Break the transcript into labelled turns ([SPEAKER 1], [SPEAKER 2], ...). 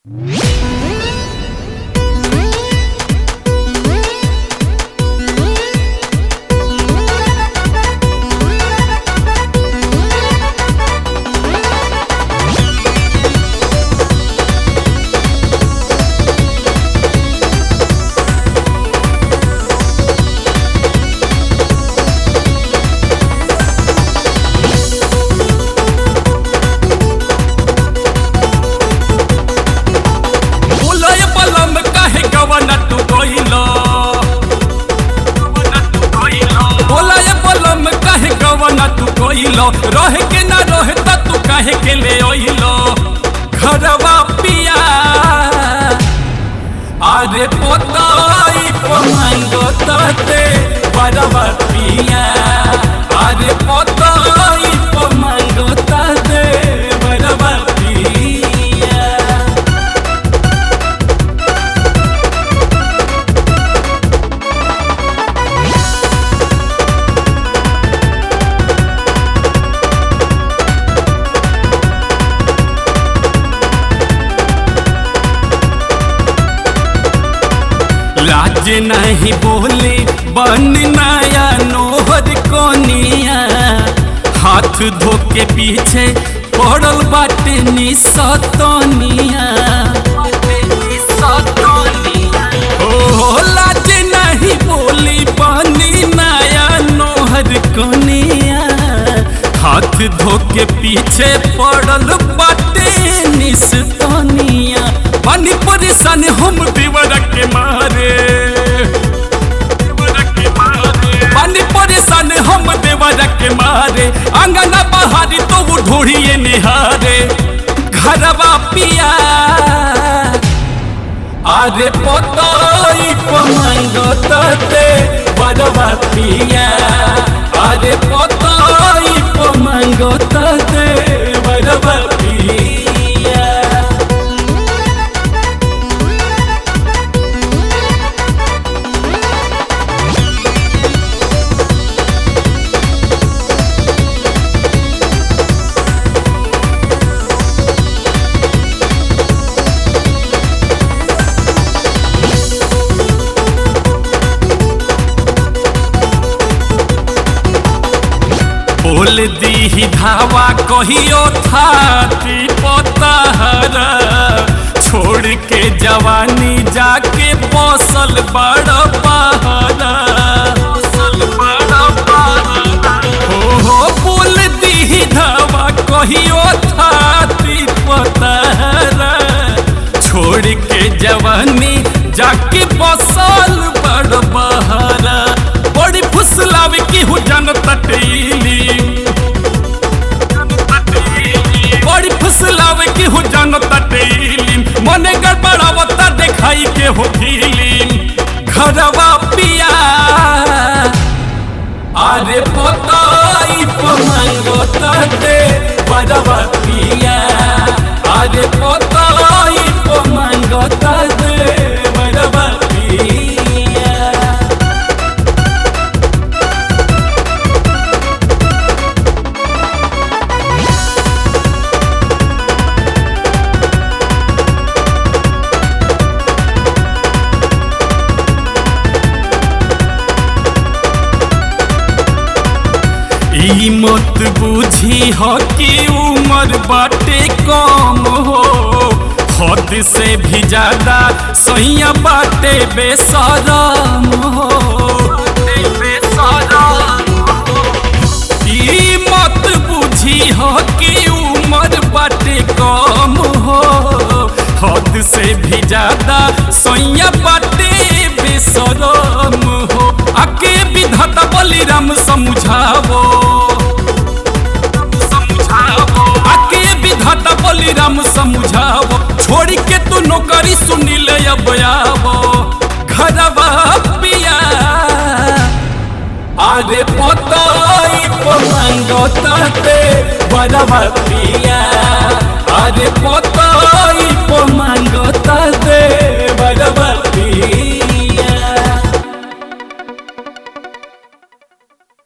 [SPEAKER 1] बोलय बलम काहे गवन तू गइलो बोलय बलम काहे गवन तू गइलो रहे के ना रहे त तू काहे के ले अइलो घरवा पिया अरे पोताई पमंगो तते बरवा पिया अरे पोताई पमंगो तते बरवा पिया लाज नहीं बोले बन नया नोहर कोनिया हाथ धो के पीछे पड़ल बाटे निसतनिया ओ लाज नहीं बोली बनी नया नोहर कोनिया हाथ धो के पीछे पड़ल बाटे निसतनिया पानी परेशान हम देवर के मारे पानी परेशान हम देवर के मारे अंगना बहारी तो वो ढोड़िए निहारे घरवा पिया अरे पोतई पमंगो तते बरवा पिया अरे पोतई पमंगो तते बरवा पिया बोल दी धावा कहियो थाती पोतहर छोड़ के जवानी जाके बसल बड़ पहरा हो हो बोल दी धावा कहियो थाती पोतहर छोड़ के जवानी जाके बसल बड़ बहरा बड़ी फुसलावे की हूँ जनता टेली बड़ी फुसलावे की हूँ जनता टेली मने गड़बड़ावता देखाई के हो फिल्म घरवा पिया अरे पोताई पमंगो तते बरवा पिया अरे पोताई पमंगो तते बरवा पिया ई मत बुझी हो कि उम्र बाटे कम हो हद से भी ज्यादा सैया बाटे बेसरम हो ई मत बुझी हो कि उम्र बाटे कम हो हद से भी ज्यादा सैया बाटे बेसरम हो आके विधाता बलिराम समझावो आके विधाता बलिराम समझावो छोड़ के तू नौकरी सुनिल अब आवो घरवा पिया अरे पोताई पमंगो तते बरवा पिया अरे पोताई पमंगो तते